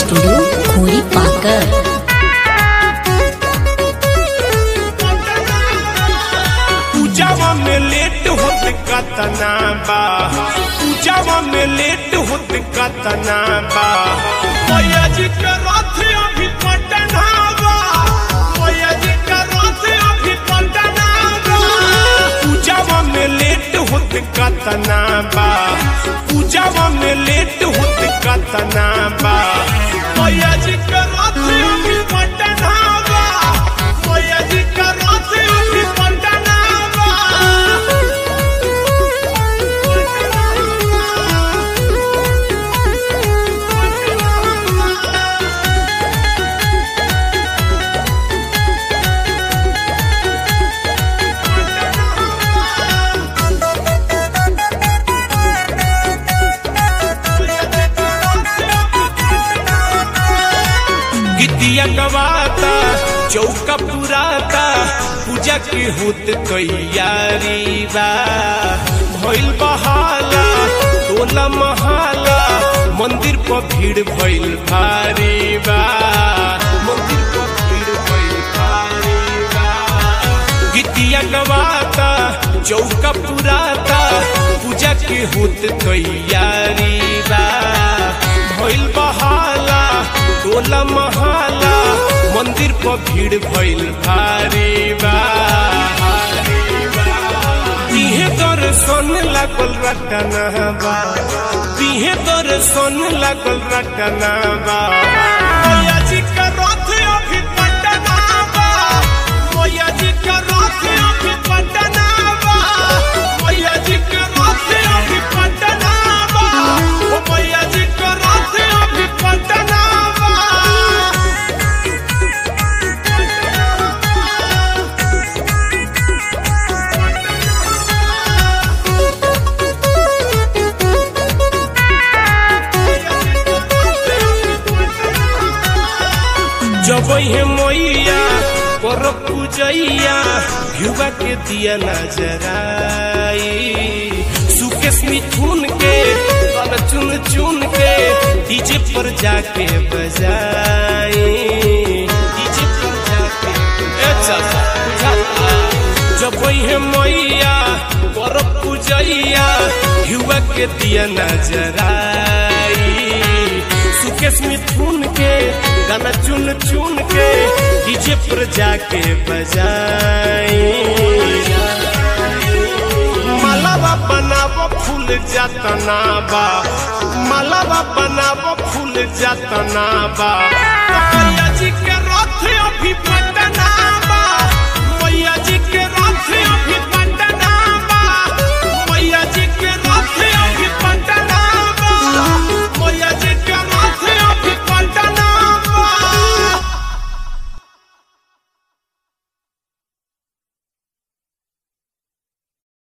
studio खोरी पाकर पूजावा में लेट होत कतना बा पूजावा में लेट होत कतना बा मैया जी के रथ अभी पटना बा मैया जी के रथ अभी पटना बा पूजावा में लेट होत कतना बा पूजावा में लेट होत कतना बा मैया जी के रथ अभी पटना बा मैया जी के रथ अभी पटना बा गिद्दिया गवाता चौका पुराता पूजा के होत तैयारी बा भइल बहाला टोला महाला मंदिर पर भीड़ भइल भारी बा मंदिर पर भीड़ भइल भारी बा गिद्दिया गवाता चौका पुराता पूजा के होत तैयारी बा भइल बहाला टोला महाला मंदिर पर भीड़ भइल भारी बा तिहे दर्शन लागल रटना बा तिहे दर्शन लागल रटना बा मैया जी का रथ अभी पटना बा मैया जी का रथ अभी पटना बा मैया जी का रथ अभी पटना बा ओ मैया जी का रथ अभी पटना बा जब हे मैया कर पूजैया युवा के दिया नजराई सुकेश मिथुन के तन चुन चुन के डीजे पर जाके बजाई डीजे पर जाके ए चाचा बुझाता जब हे मैया कर पूजैया युवा के दिया नजराई सुकेश मिथुन के गाना चुन चुन के डीजे पर जाके बजाई मालावा बनावो फूल जातना बा मालावा बनावो फूल जातना बा तो मैया जी के रथ अभी